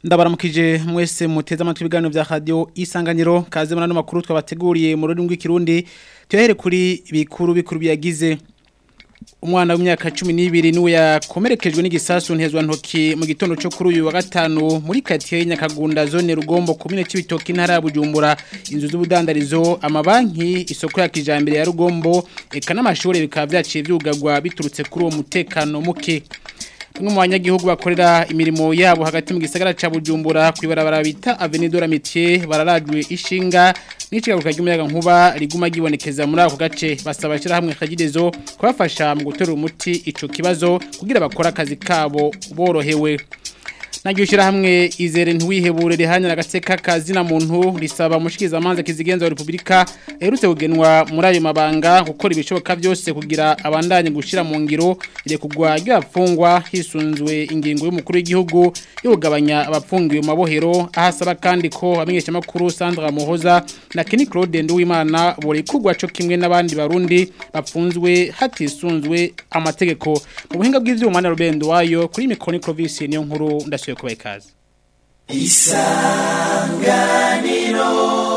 ndabaramukije mwese muteze amatwi ibiganiro vya radio isanganiro kaze muri ano makuru twabateguriye mu rurimi rw'ikirundi tuyahere kuri bikuru bikuru byagize umwana w'imyaka 12 niwe yakomerekejwe n'igisasu ntezwa ntoki mu gitondo cyo kuri uyu wa gatanu muri quartier Nyakagunda zone Rugombo komine c'ibitoki ntara ya Bujumbura inzu z'ubudandarizo amabanki isoko ya kijambere ya Rugombo eka n'amashuri bikaba vyaciye vyugagwa biturutse kuri uwo mutekano muke Bamwe mu banyagihugu bakorera imirimo yabo hagati mu gisagara ca Bujumbura kwibarabara bita Avenue de la Métier bararajwe ishinga n'icigaruka ry'umuyaga nkuba riguma gibonekeza muri ako gace basaba shira hamwe kagidezo kubafasha mu gutera umuti ico kibazo kugira bakora akazi kabo borohewe Nagyo shira hamwe izere ntwihebure rihanya agateka kazina muntu risaba mushikiza amanza kizigenza wa Republika erutse kugenwa muri ayo mabanga gukora ibishoboka byose kugira abandanye gushira mu ngiro ire kugwa ry'abafungwa hisunzwe ingingo y'umukuru w'igihugu yo kugabanya abapfungiwe mu mabohero ahasaba kandi ko amenyesha makuru Sandra Muhoza na Kenny Claude Nduwimana bore kugwa cyo kimwe n'abandi barundi bapfunzwe hatisunzwe amategeko mu buhinga bw'ivyuma na Rubendo wayo kuri Mikoni Province niyo nkuru ndasuye kubaha ikaze isanganiro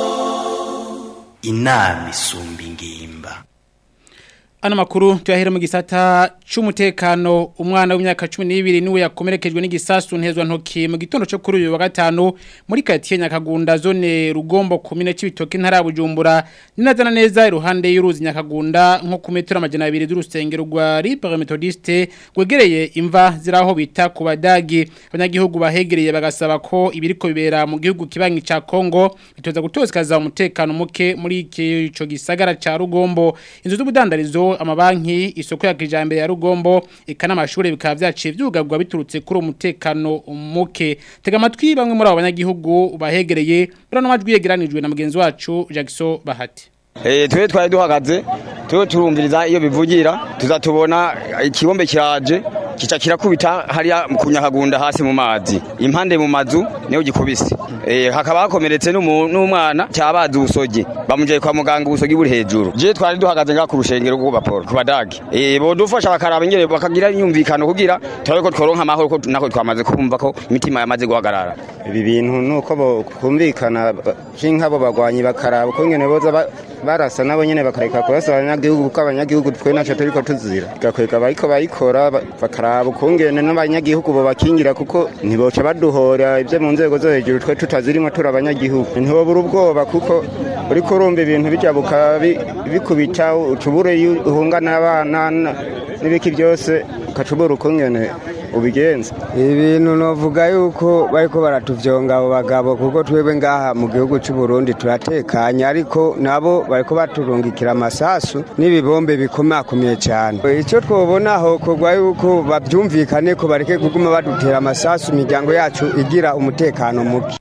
inama isumba ingimba Ano makuru tuyahera mu gisata c'umutekano umwana w'imyaka 12 niwe yakomerekejwe n'igisasu ntezwa ntoki mu gitondo cyo kuri uyu wa gatanu muri quartier Nyakagunda zone Rugombo komine c'ibitoki ntara ya Bujumbura ninazana neza iruhande y'uruzi Nyakagunda nko ku metero amajana 2 z'urusengero rwa Libre Methodiste gwegereye imva ziraho bita ku badagi abanyagihugu bahegereye bagasaba ko ibiriko bibera mu gihugu kibangi ca Kongo bitoza gutozikaza umutekano muke muri ico gisagara ca Rugombo inzu z'ubudandarizo amabanki isoko ya kijambere ya Rugombo ikana amashuri bikaba vyaciye vyugagwa biturutse kuri umutekano muke tega amatwi bamwe muri abo banyagihugu bahegereye burano majwi yegeranijwe na mugenzi wacu Jackson Bahati Eh twe twari duhagaze twe turumviriza iyo bivugira tuzatubona ikibombe kiraje kica kirakubita hariya ku nyakagunda hasi mu mazi impande mu mazu niyo gikubise eh hakaba hakomeretse n'umwana cyabazi usoge bamujeye kwa muganga ubusogi buri hejuru je twari duhagaze nga ku rushengero rwo baporo ku badagi eh bodufasha bakaraba ingere bakagira imyumvikano kugira turabe ko tworonka amahoro ko nako twamaze kumva ko imitima yamaze guhagarara ibi bintu nuko bo kumvikana nk'abo bagwanyi bakaraba ko ngene boza barasa nabo nyene bakareka kurasa abanyagihugu kuko abanyagihugu twe naco turiko tuzira gakwega bariko bayikora bakaraba ukungene n'abanyagihugu bo bakingira kuko ntiboca baduhora ivyo mu nzego zo hejuru twe tutazirimwo turi abanyagihugu ntibobura ubwoba kuko uriko urumva ibintu bijabuka bikubita ucubure uhungana abana n'ibiki byose ukacubura ukungene ubigenza ibintu novuga yuko bariko baratuvyonga abo bagabo kuko twebwe ngaha mu gihugu cy'u Burundi turatekanye ariko nabo bariko baturungikira amasasu n'ibibombe bikomakomeye cyane icyo twobona aho kogwa yuko bavyumvikane ko bareke kuguma badutera amasasu imiryango yacu igira umutekano muke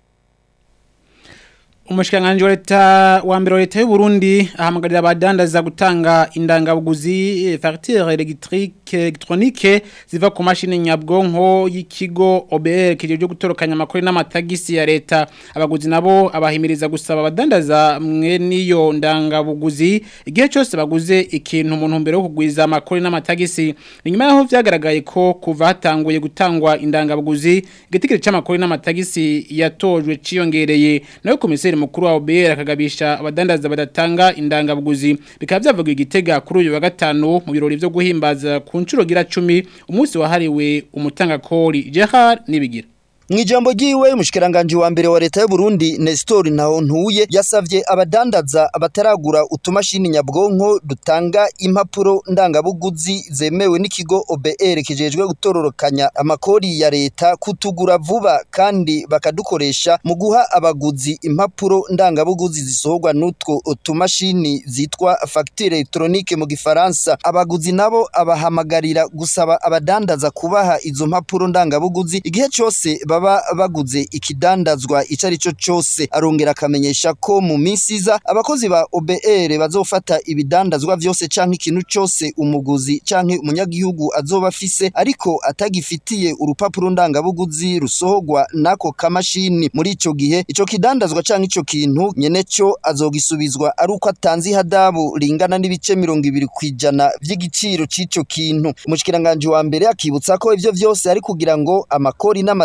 Umushikanganje wa leta wa mbere wa leta y'u Burundi ahamagarira abadandaza gutanga indangabuguzi facture électrique électronique ziva ku mashini nyabwonko y'ikigo OBR kije cyo gutorokanya amakuru n'amatagisi ya leta abaguzi nabo abahimiriza gusaba abadandaza mwe niyo ndangabuguzi igihe cyose baguze ikintu umuntu mbere yo kugwiza amakuru n'amatagisi nyuma yaho vyagaragaye ko kuva hatanguye gutangwa indangabuguzi igitigiri c'amakuru n'amatagisi yatojwe ciyongereye nayo komiseri mukuru wa OBR akagabisha abadandaza badatanga indangabuguzi bikaba byavuga igitega kuri uyu wa gatanu mu birori byo guhimbaza ku nshuro gira 10 umunsi wahariwe umutanga kori Jehar nibigira Mwijambo giwe mushikiranganje wa mbere wa leta y'u Burundi Nestor naho ntuye yasavye abadandaza abataragura utumashini nyabwonko dutanga impapuro ndangabuguzi zemewe n'ikigo OBR kijejwe gutororokanya amakori ya leta kutugura vuba kandi bakadukoresha mu guha abaguzi impapuro ndangabuguzi zisohorwa n'utwo utumashini zitwa facture electronique mu gifaransa abaguzi nabo abahamagarira gusaba abadandaza kubaha izo mpapuro ndangabuguzi igihe cyose baba baguze ikidandazwa ico ari cyo cyose arongera akamenyesha ko mu minsi iza abakozi ba OBR bazofata ibidandazwa vyose canke ikintu cyose umuguzi canke umunyagihugu azoba afise ariko atagifitiye urupapuro ndangabuguzi rusohorwa nako kamashini muri ico gihe ico kidandazwa canke ico kintu nyene cyo azogisubizwa ari uko atanze ihadabu ringana n'ibice mirongo ibiri kwijana vy'igiciro c'ico kintu umushikiranganje wa mbere akibutsa ko ivyo vyose ari kugira ngo amakori n'amatagisi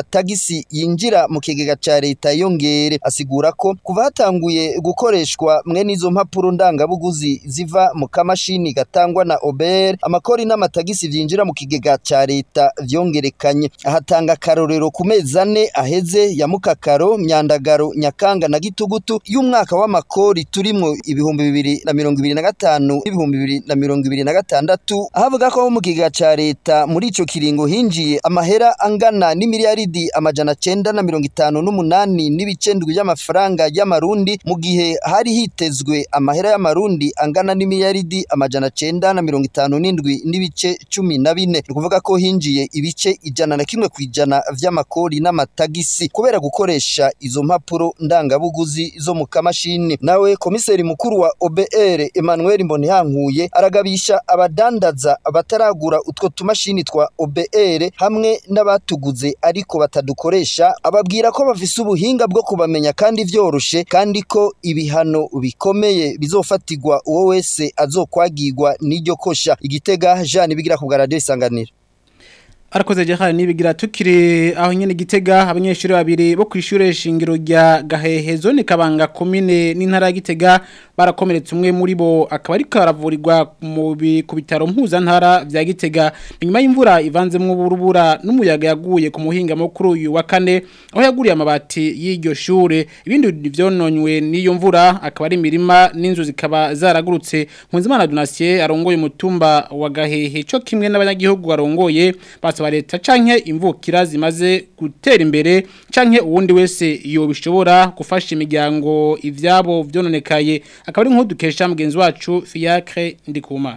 n'amatagisi yinjira mu kigega ca leta yongere asigura ko kuva hatanguye gukoreshwa mwe n'izo mpapuro ndangabuguzi ziva mu kamashini gatangwa na OBR amakori n'amatagisi vyinjira mu kigega ca leta vyongerekanye ahatanga akarorero ku mezi ane aheze ya mukakaro myandagaro nyakanga na gitugutu y'umwaka w'amakori turimwo ibihumbi bibiri na mirongo ibiri na gatanu n'ibihumbi bibiri na mirongo ibiri na gatandatu ahavuga ko mu kigega ca leta muri ico kiringo hinjiye amahera angana n'imiliyaridi amajana cenda na mirongo itanu n'umunani n'ibice ndwi by'amafaranga y'amarundi mu gihe hari hitezwe amahera y'amarundi angana n'imiliyaridi amajana cenda na mirongo itanu n'indwi n'ibice cumi na bine ni ukuvuga ko hinjiye ibice ijana na kimwe ku ijana vy'amakori n'amatagisi kubera gukoresha izo mpapuro ndangabuguzi zo mu kamashini nawe komiseri mukuru wa OBR Emmanuel Mbonihankuye aragabisha abadandaza bataragura utwo tumashini twa OBR hamwe n'abatuguze ariko batadukoresha ababwira ko bafise ubuhinga bwo kubamenya kandi vyoroshe kandi ko ibihano bikomeye bizofatirwa uwo wese azokwagirwa n'iryo kosha igitega Jean bigira ku radio isanganiro Arakoze jehari nibigira tukiri aho nyene gitega abanyeshuri babiri bo kwishure shingiro rya Gahehe zone Kabanga commune n'intara ya Gitega barakomeretse umwe muri bo akaba ari karavurirwa mu ku bitaro mpuza ntara vya Gitega nyuma y'imvura ivanzemwo uburubura n'umuyaga yaguye ku muhinga mukuru uyu wa kane aho yaguriye amabati y'iryo shure ibindi vyononywe n'iyo mvura akaba ari imirima n'inzu zikaba zaragurutse Nkunzimana Donatien arongoye umutumba wa Gahehe co kimwe n'abanyagihugu barongoye basa leta canke imvukira zimaze gutera imbere canke uwundi wese yobishobora gufasha imiryango ivyabo vyononekaye akaba ari nk'udukesha mugenzi wacu Fiacre Ndikumana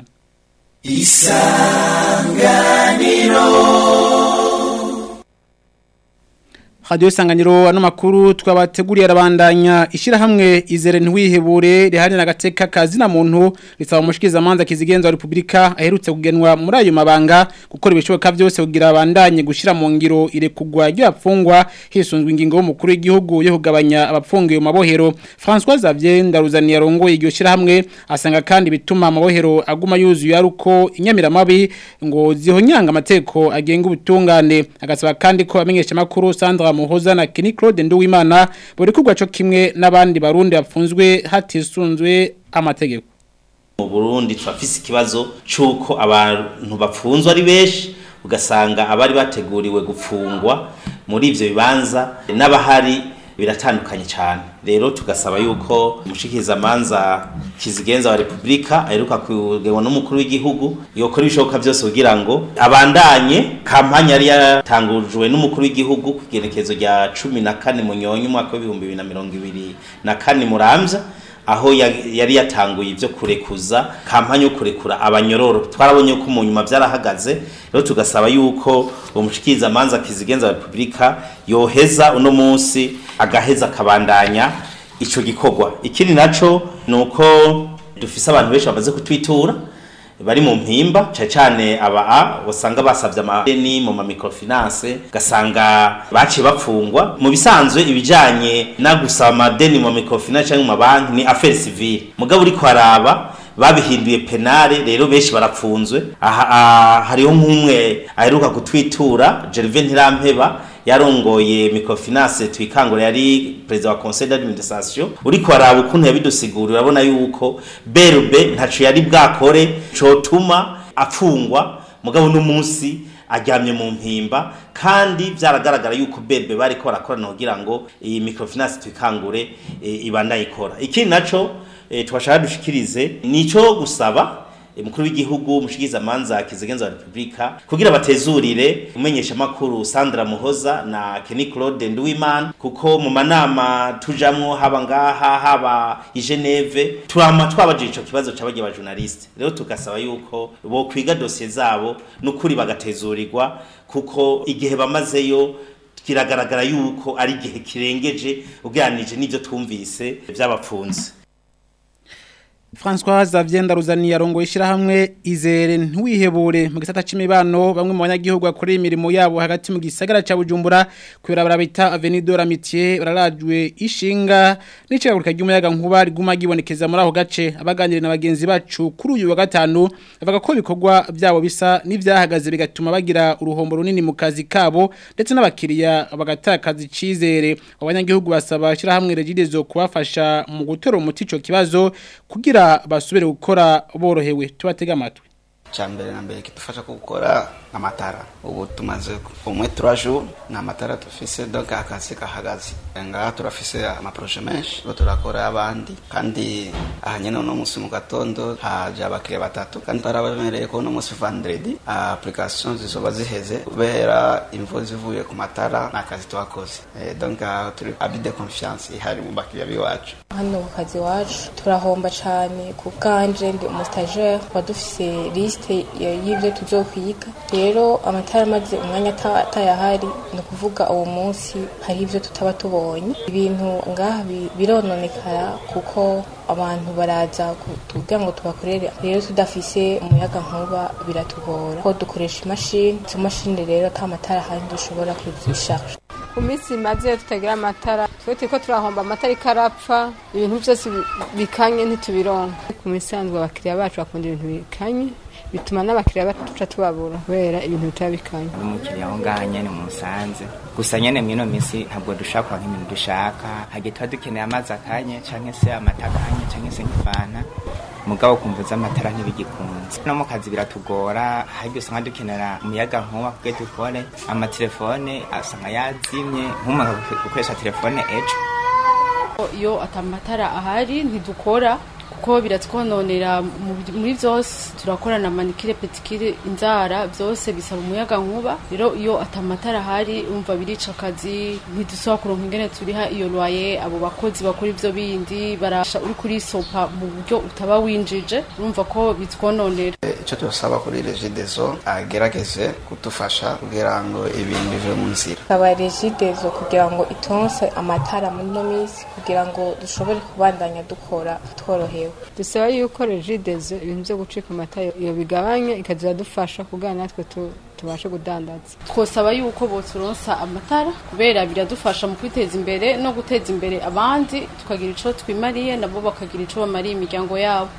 Radio Sanganyiro ano makuru twabateguriye arabandanya ishira hamwe izere ntwihebure rihari na gateka kazi na muntu risaba umushikiza manza kizigenza wa Republika aherutse kugenwa muri ayo mabanga gukora ibishoboka byose kugira abandanye gushira mu ngiro irekugwa ry'abafungwa hisunzwe ingingo y'umukuru w'igihugu yo kugabanya abapfungiye mu mabohero François Xavier Ndaruzani yarongoye iryo shira hamwe asanga kandi bituma amabohero aguma yuzuye aruko inyamiramabi ngo zihonyanga amateko agenga ubutungane agasaba kandi ko amenyesha makuru Sandra Muhoza na Kenny Claude Nduwimana buri kugwa cyo kimwe n'abandi barundi bapfunzwe hatisunzwe amategeko mu Burundi twafise ikibazo cyuko abantu bapfunzwe ari benshi ugasanga abari bateguriwe gufungwa muri ivyo bibanza n'abahari biratandukanye cyane rero tugasaba yuko umushikiza manza kizigenza wa Republika aheruka kugenwa n'umukuru w'igihugu yokora ibishoboka byose kugira ngo abandanye kampanya yari yatangujwe n'umukuru w'igihugu ku igenekezo rya cumi na kane munyonyi umwaka w'ibihumbi bibiri na mirongo ibiri na kane muramvya aho yari yatanguye ibyo kurekuza kampanye yo kurekura abanyororo twarabonye ko mu nyuma byarahagaze rero tugasaba yuko umushikiza manza kizigenza wa Republika yoheza uno munsi agaheza akabandanya ico gikorwa ikindi naco nuko dufise abantu benshi bamaze kutwitura bari mu mpimba cyane cyane aba a wasanga basavye amadeni mu ma microfinance gasanga baciye bapfungwa mu bisanzwe ibijanye na gusaba amadeni mu microfinance cyangwa mu mabanki ni affaire civile mugabo uri kwaraba babihinduye penale rero benshi barapfunzwe aha hariho nk'umwe aheruka kutwitura Gervais Ntirampeba yarongoye microfinance twikangura yari president wa conseil d'administration uri kwaraba ukuntu yabidusigura urabona yuko berbe ntaco yari bwakore cotuma apfungwa mugabo n'umunsi aryamye mu mpimba kandi byaragaragara yuko berbe bari ko barakorana kugira ngo iyi microfinance twikangure e, ibanda ikora ikindi naco e, twashaka dushikirize nico gusaba umukuru w'igihugu umushikiza manza kizigenza wa Republika kugira batezurire umenyesha makuru Sandra Muhoza na Kenny Claude Nduwimana kuko mu manama tujamwo haba ngaha haba i Geneve turama twabajije ico kibazo c'abagiye ba journaliste rero tugasaba yuko bo kwiga dossier zabo n'ukuri bagatezurirwa kuko igihe bamazeyo kiragaragara yuko ari igihe kirengeje ugeranije n'ivyo twumvise by'abapfunzi François Xavier Ndaruzani yarongo ishirahamwe izere ntwihebure mu gisata c'imibano bamwe mu banyagihugu bakorera imirimo yabo hagati mu gisagara ca Bujumbura kwera barabita Avenue de l'Amitié bararajwe ishinga n'icagurika ry'umuyaga nkuba riguma gibonekeza muri aho gace abaganire na bagenzi bacu kuri uyu wa gatanu bavuga ko ibikorwa byabo bisa n'ivyahagaze bigatuma bagira uruhombo runini mu kazi kabo ndetse n'abakiriya bagatakaza icizere abanyagihugu basaba shirahamwe regidezo kubafasha mu gutora umuti ico kibazo kugira basubire gukora borohewe tubatega amatwi cyambere na mbere kidufasha gukora amatara ubu tumaze umwe turaju na amatara tufise donc akazi kahagaze ngaha turafise amaproje menshi ngo turakora abandi kandi aha nyene uno munsi mu gatondo haje abakiriya batatu kandi twarabemereye ko uno munsi vendredi application zizoba ziheze kubera imvo zivuye ku matara n'akazi twakoze eh, donc aha turi abi de confiance ihari mu bakiriya biwacu hano ku kazi wacu turahomba cyane ku bwanje ndi umustajere tuba dufise lisite y'ibyo tuzokwiga rero amatara amaze umwanya atayahari ni ukuvuga uwo munsi hari ibyo tutaba tubonye ibintu ngaha birononekara kuko abantu baraza kugira ngo tubakorere rero tudafise umuyaga nkuba biratugora ko dukoresha imashini izo mashini rero ata matara ahandi dushobora kuzishaje ku minsi imaze tutagira amatara twe turiko turahomba amatara ikarapfa ibintu byose bikanye ntitubironka ku misanzwe abakiriya bacu bakunda ibintu bikanye bituma n'abakiriya baca tubabura kubera ibintu bitaba bikanye umukiriya aho ngaho nyene musanze gusa nyene mwino minsi ntabwo dushaka kuronka ibintu dushaka hagiye tuba dukeneye amazi akanye canke se amata akanye canke se nk'ifana mugabo kumvuza amatara ntibigikunze no mu kazi biratugora haryo usanga dukenera umuyaga nkuba kugira dukore amatelefone asanga yazimye nk'umuntu gukoresha telefone ejo iyo atamatara ahari ntidukora kuko biratwononera muri byose turakorana manikire petikire inzara byose bisaba umuyaga nkuba rero iyo atamatara ahari umva birica akazi ntidusaba kuronka ingene turiha iyo loye abo bakozi bakora ibyo bindi barasha uri kuri sopa mu buryo utaba winjije urumva ko bitwononera icyo tubasaba kuri regidezo agerageze kudufasha kugira ngo ibintu bive mu nzira kaba regidezo kugira ngo itonse amatara muri ino minsi kugira ngo dushobore kubandanya dukora tworohewe dusaba yuko regidezo ibintu byo gucika amata iyo bigabanya ikajya dufasha kugira natwe tubashe kudandaza twosaba yuko boturonsa amatara kubera biradufasha mu kwiteza imbere no guteza imbere abandi tukagira icyo twimariye nabo bakagira icyo bamariye imiryango yabo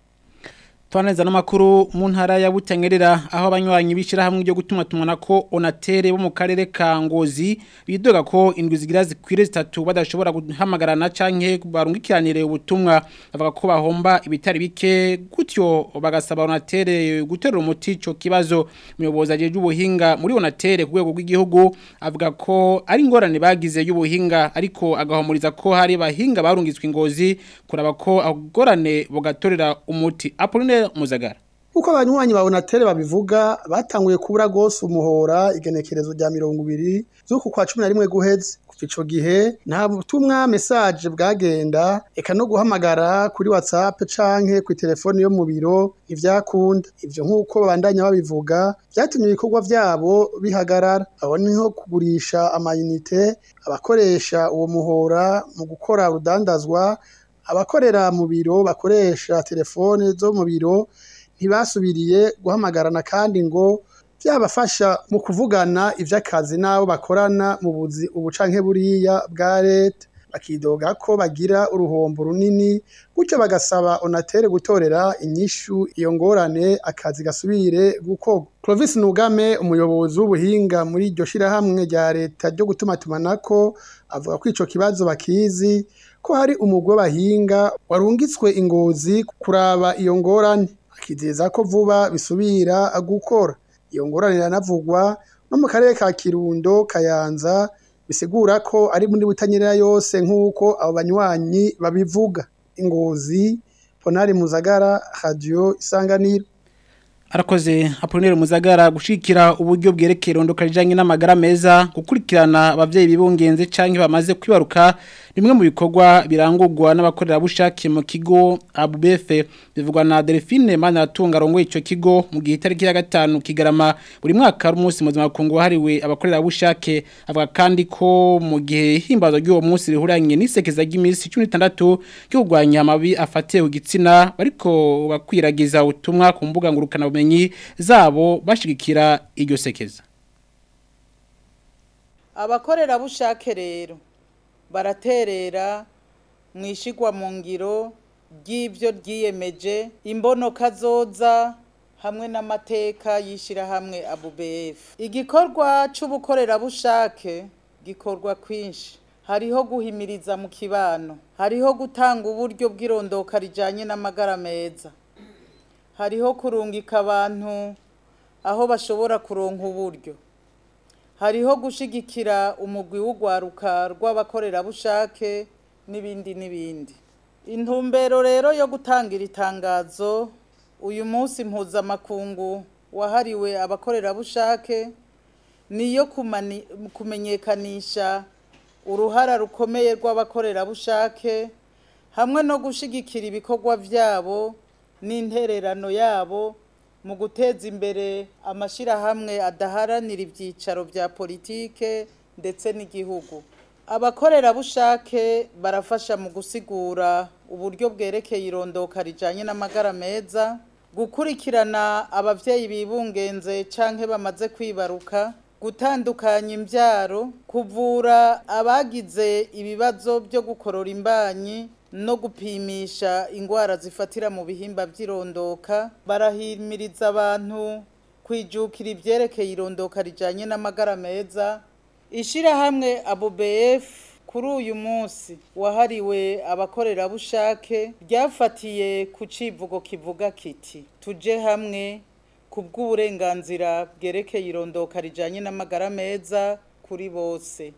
Tuaneza n'amakuru mu ntara ya Butangerera aho abanywanyi bishira hamwe ryo gutuma tumana ko onatere bo mu karere ka Ngozi bidoga ko indwi zigira zikwire zitatu badashobora guhamagarana canke barungikiranire ubutumwa bavuga ko bahomba ibitari bike gutyo bagasaba onatere guterura umuti ico kibazo umuyobozi ajeje ubuhinga muri onatere ku rwego rw'igihugu avuga ko ari ingorane bagize y'ubuhinga ariko agahomuriza ko hari bahinga barungitswe ingozi kuraba ko agorane bogatorera umuti Apollinaire Muzagara uko abanywanyi ba Onatere babivuga batanguye kubura gose umuhora igenekerezo rya 20 zuko kwa 11 guheze kuva ico gihe nta butumwa message bwagenda eka no guhamagara kuri WhatsApp canke ku telefone yo mu biro ivyakunda ivyo nkuko babandanya babivuga byatumye ibikorwa vyabo bihagarara aho niho kugurisha amayinite abakoresha uwo muhora mu gukora urudandazwa abakorera mu biro bakoresha telefone zo mu biro ntibasubiriye guhamagarana kandi ngo byabafasha mu kuvugana iby'akazi n'abo bakorana mu buzi ubucanke buriya bwa leta bakidoga ko bagira uruhombo runini gutyo bagasaba onatere gutorera inyishu iyo ngorane akazi gasubire gukorwa Clovis Nugame umuyobozi w'ubuhinga muri iryo shirahamwe rya leta ryo gutuma tumanako avuga ko ico kibazo bakizi ko hari umugwe bahinga warungitswe ingozi kuraba iyo ngorane akizeza ko vuba bisubira gukora iyo ngorane iranavugwa no mu karere ka Kirundo Kayanza bisigura ko ari muri butanyerera yose nk'uko abo banywanyi babivuga ingozi Ponari Muzagara Radio Isanganiro Arakoze Apollinaire Muzagara gushikira uburyo bwerekeye rondoka rijanye n'amagara meza gukurikirana abavyeyi bibungenze canke bamaze kwibaruka bimwe mu bikorwa birangurwa n'abakorerabushake mu kigo abubefe bivugwa na delphine manaratunga arongoye icyo kigo mu gihe itariki ya gatanu kigarama buri mwaka ari umunsi mpuzamakungu wahariwe abakorerabushake avuga kandi ko mu gihe ihimbazo ry'uwo munsi rihuranye n'isekeza ry'iminsi cumi n'itandatu ryo kurwanya amabi afatiye ku gitsina bariko bakwiragiza ubutumwa ku mbuga ngurukanabumenyi zabo bashigikira iryo sekeza abakorerabushake rero baraterera mu ishigwa mu ngiro ry'ibyo ryiyemeje imbonoka zoza hamwe n'amateka y'ishyirahamwe abubefu igikorwa cy'ubukorerabushake gikorwa kwinshi hariho guhimiriza mu kibano hariho gutanga uburyo bw'irondoka rijyanye n'amagara meza hariho kurungika abantu aho bashobora kuronka uburyo hariho gushigikira umugwi w'ugwaruka rw'abakorerabushake n'ibindi n'ibindi intumbero rero yo gutangira itangazo uyu munsi mpuzamakungu wahariwe abakorerabushake niyo kumenyekanisha uruhara rukomeye rw'abakorerabushake hamwe no gushigikira ibikorwa byabo n'intererano yabo mu guteza imbere amashyirahamwe adaharanira ibyicaro bya politike ndetse n'igihugu abakorerabushake barafasha mu gusigura uburyo bwerekeye irondoka rijyanye n'amagara meza gukurikirana ababyeyi bibungenze cyangwa bamaze kwibaruka gutandukanya imbyaro kuvura abagize ibibazo byo gukorora imbanyi no gupimisha indwara zifatira mu bihimba by'irondoka barahimiriza abantu kwijukira ibyerekeye irondoka rijyanye n'amagara meza ishyirahamwe abubf kuri uyu munsi wahariwe abakorerabushake ryafatiye ku civugo kivuga kiti tuje hamwe ku bw'uburenganzira bwerekeye irondoka rijyanye n'amagara meza kuri bose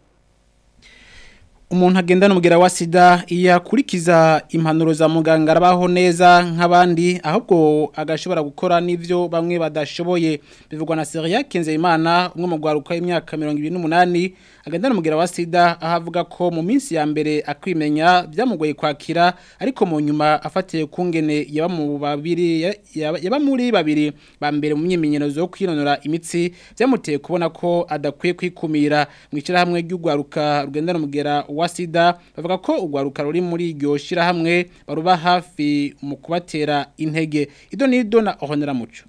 umuntu agenda n'umubwira wa sida iyo akurikiza impanuro za muganga arabaho neza nk'abandi ahubwo agashobora gukora n'ibyo bamwe badashoboye bivugwa na Seria Kenzeyimana umwe mu gwaruka y'imyaka 28 agenda n'umubwira wa sida aho avuga ko mu minsi ya mbere akwimenya byamugoye kwakira ariko mu nyuma afatiye kungene yaba mu babiri yaba muri babiri ba mbere mu myimenyerezo yo kwinonora imitsi byamuteye kubona ko adakwiye kwikumira mu ishyirahamwe ry'ugwaruka rugenda n'umubwira wa sida bavuga ko urwaruka ruri muri iryo shyirahamwe baruba hafi mu kubatera intege ido n'ido na ohonera muco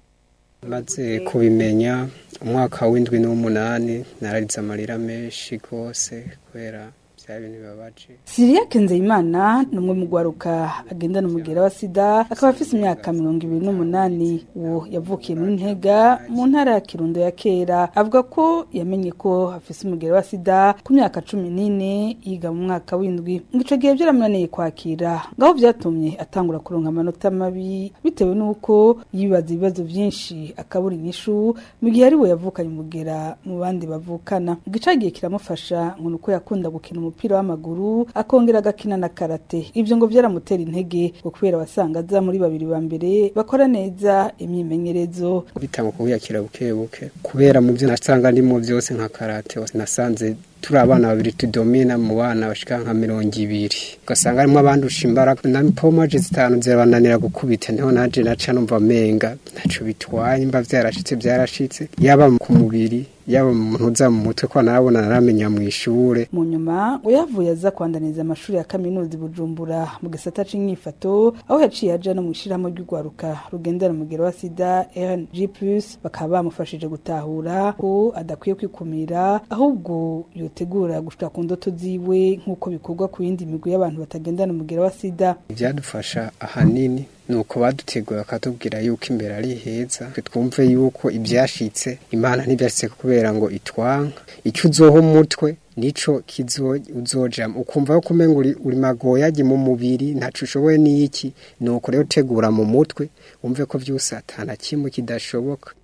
maze kubimenya umwaka w'indwi n'umunani nararize amarira menshi rwose kubera bya bintu bibabaje Siriya Kenzeyimana ni umwe mu gwaruka agendana umugera wa sida akaba afise imyaka mirongo ibiri n'umunani uwo yavukiye muri ntega mu ntara ya kirundo ya kera avuga ko yamenye ko afise umugera wa sida ku myaka cumi n'ine yiga mu mwaka w'indwi ngo ico gihe vyaramunaniye kwakira ngaho vyatumye atangura kuronka amanota mabi bitewe n'uko yibaza ibibazo vyinshi akabura inyishu mu gihe ari we yavukanye umugera mu bandi bavukana igicagiye kiramufasha ngo nuko yakunda gukina umupira w'amaguru akongera agakina na karate ivyo ngo vyaramutera intege ngo kubera wasanga aza muri babiri ba mbere bakora neza imyimenyerezo bitanga kubiyakira buke buke kubera mu byo nasanga ndimo byose nka karate nasanze turi abana babiri tudomina mu bana bashika nka mirongo ibiri ugasanga harimo abandusha imbaraga na pomaje zitanu zirabananira gukubita niho naje naca numva menga ntaco bitwaye imba vyarashitse byarashitse yaba ku mubiri yaba umuntu uza mu mutwe ko narabona naramenya mu ishure mu nyuma ngo yavuye aza kwandaniza amashuri ya kaminuza i bujumbura mu gisata c'inyifato aho yaciye aja no mu ishirahamwe ry'ugwaruka rugendana umugero wa sida rng plus bakaba bamufashije gutahura ko adakwiye kwikumira ahubwo yotegura gushika ku ndoto ziwe nk'uko bikorwa ku yindi migwi y'abantu batagendana umugero wa sida ivyadufasha ahanini nuko baduteguye bakatubwira yuko imbere ari heza twumve yuko ibyashitse imana ntibyashitse kubera ngo itwanka icyo uzoha umutwe nico kizo uzojamo ukumva yo kumenga uri, uri magoyaje mu mubiri ntaco ushoboye n'iki nuko rero tegura mu mutwe umve ko vyose atana kimwe kidashoboka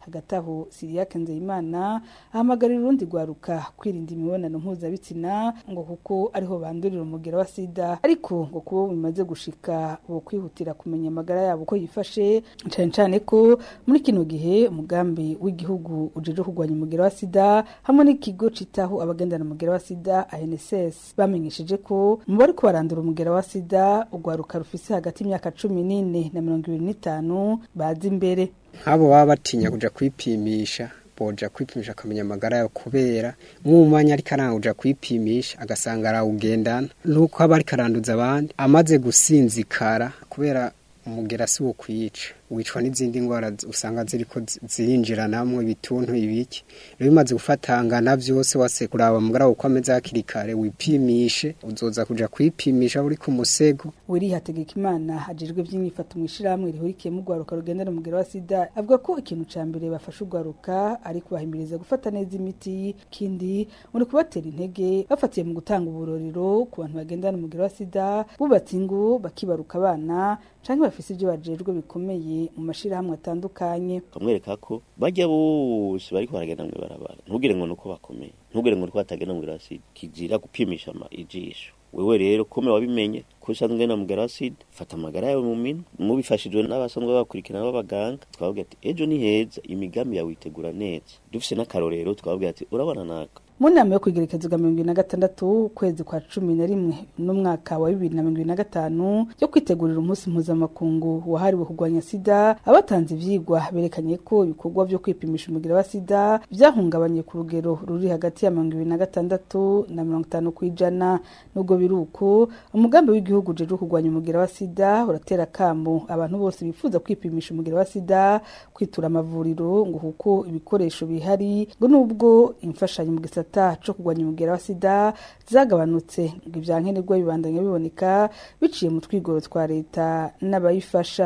hagati aho Siriake Nzeyimana ahamagarira urundi rwaruka kwirinda imibonano mpuzabitsina ngo kuko ariho bandurira umugera wa sida ariko ngo kubo bimaze gushika bo kwihutira kumenya amagara yabo ko yifashe cyane cyane ko muri kino gihe umugambi w'igihugu ujeje kurwanya umugera wa sida hamwe n'ikigo citaho abagendana umugera wa sida ANSS bamenyesheje ko mu bari kubarandura umugera wa sida urwaruka rufise hagati y'imyaka cumi n'ine na mirongo ibiri n'itanu bazi imbere nk'abo baba batinya kuja kwipimisha boja kwipimisha akamenya amagara yawe kubera mwumanya ariko aranguja kwipimisha agasanga arawugendana nuko aba ariko aranduza abandi amaze gusinzikara kubera umugera si wo kwica wicwa n'izindi ndwara usanga ziriko zirinjiranamwo ibituntu ibiki rero bimaze gufatangana byose wase kuraba mugara uko ameze hakiri kare wipimishe uzoza kuja kwipimisha uri ku musego wiri hategeka imana ajejwe by'imyifato mu ishiramwe rihurikiye mu rwaruka rugendera umugera wa sida avuga ko ikintu ca mbere bafasha urwaruka ari kubahimiriza gufata neza imiti kindi muri kubatera intege bafatiye mu gutanga uburorero ku bantu bagendana umugera wa sida bubatse ingo bakibaruka abana canke bafise ibyo bajejwe bikomeye mu mashirahamwe atandukanye kamwereka ko bajya bose bariko baragenda mu ibarabara ntugire ngo nuko bakomeye ntugire ngo nuko batagenda mu irasidi kizira gupimisha ama ijisho wewe rero kome wabimenye ko usanzwe na mugara acid fata amagara yawe mu minwe mubifashijwe n'abasanzwe bakurikirana b'abaganga twababwira ati ejo ni heza imigambi yawe itegura neza dufise n'akarorero twababwira ati urabona naka mu nama yo kwigerekezo bwa mirongo ibiri na gatandatu ukwezi kwa cumi na rimwe n'umwaka wa bibiri na mirongo ibiri na gatanu yo kwitegurira umunsi mpuzamakungu wahariwe kurwanya sida abatanze ivyigwa berekanye ko ibikorwa vyo kwipimisha umugira wa sida vyahungabanye ku rugero ruri hagati ya mirongo ibiri na gatandatu na mirongo itanu kw'ijana nubwo biri uko umugambi w'igihugu ujejwe kurwanya umugira wa sida uratera kamo abantu bose bifuza kwipimisha umugira wa sida kwitura amavuriro ngo kuko ibikoresho bihari ngo nubwo imfashanyo mu gisata gisata co kurwanya umugera wa sida zagabanutse ngo ivyankenerwa bibandanya biboneka biciye mu twigoro twa leta n'abayifasha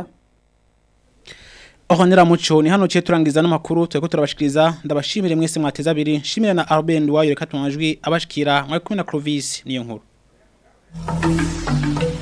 Ohonera muco ni hano cye turangiza n'amakuru tweko turabashikiriza ndabashimire mwese mwateza abiri shimire na Arben wayo reka tumajwi abashikira mwari kumwe na Clovis niyo nkuru